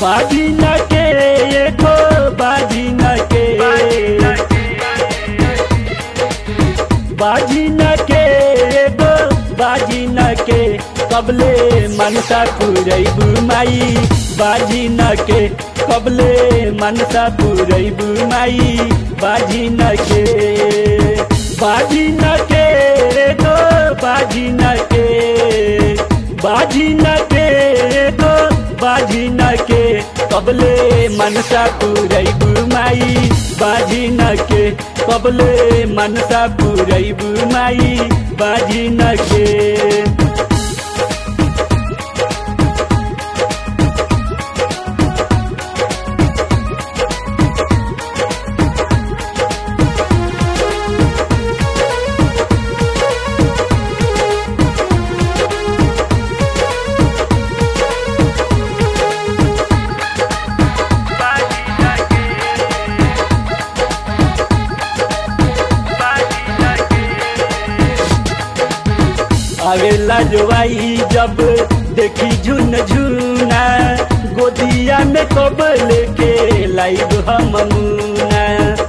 बाजी न के एगो बाजी न के बाजी न के एगो बाजी न के कबले मनसा पुरैबू माई बाजी न के कबले मनसा पुरैबू माई बाजी न के बाजी न के एगो बाजी न के बाजी न के एगो बाजी न के कबले मनसा पुरैबू माई बाजी न के कबले मनसा पुरैबू माई बाजी न के आवेला जोवाई जब देखी झुन झुना गोदिया में कब लेके लाइब हम मुना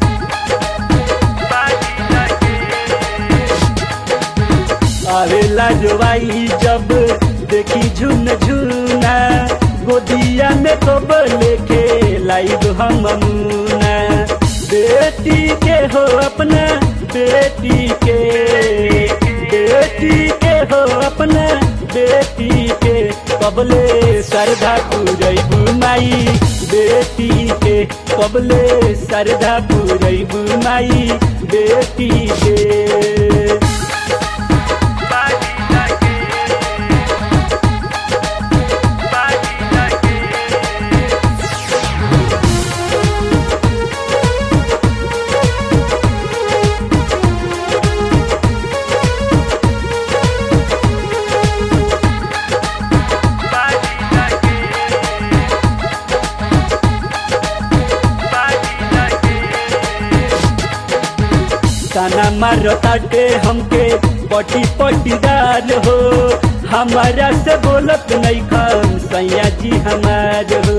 आवेला जोवाई जब देखी झुन झुना गोदिया में कब लेके लाइब हम मुना बेटी के हो अपना बेटी के बेटी के हो अपना बेटी के कबले श्रद्धा पूरैबू माई बेटी के कबले श्रद्धा पूरैबू माई बेटी के ताना मारो ताटे हमके पटी पटीदार हो हमारा से बोलत नहीं खान सैया जी हमार हो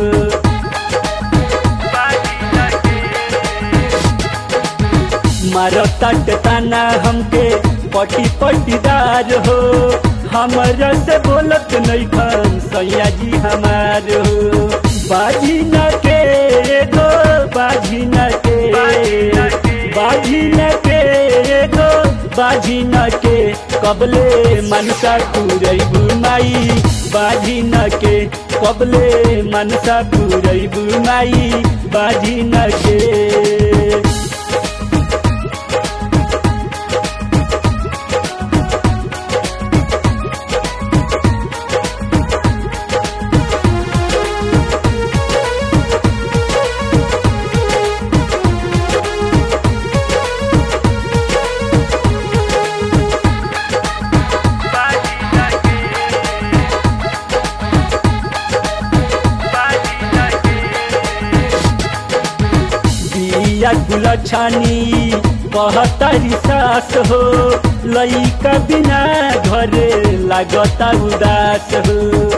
मारो ताटे ताना हमके पटी पटीदार हो हमारा से बोलत नहीं खान सैया जी हमार हो बाजी न के गो बाजी न के बाजी न के गो बाजी न के कबले मनसा पुरैबू माई बाजी न के कबले मनसा पुरैबू माई बाजी न के बिया गुलछानी कहतारी सास हो लइका बिना घरे लागता उदास हो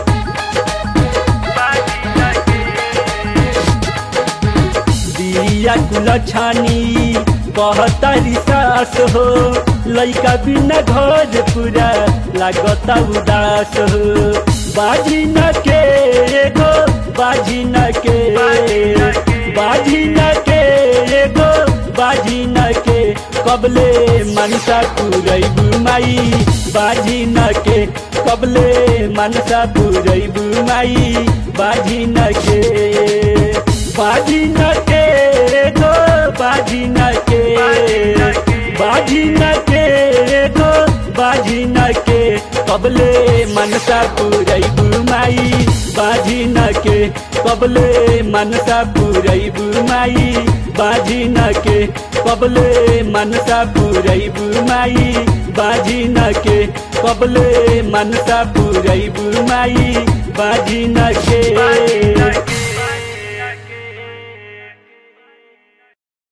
बिया गुलछानी कहतारी सास हो लइका बिना घर पूरा लागता उदास हो बाजी न के एगो बाजी न के बाजी न के एगो बाजी न के कबले मनसा पुरैबू माई बाजी न के कबले मनसा पुरैबू माई बाजी न के बाजी न के एगो बाजी न के बाजी न के एगो बाजी न के कबले मनसा पुरैबू माई बाजी न के कबले मनसा पुरैबू माई बाजी न के कबले मनसा पुरैबू माई बाजी न के कबले मनसा पुरैबू माई बाजी न के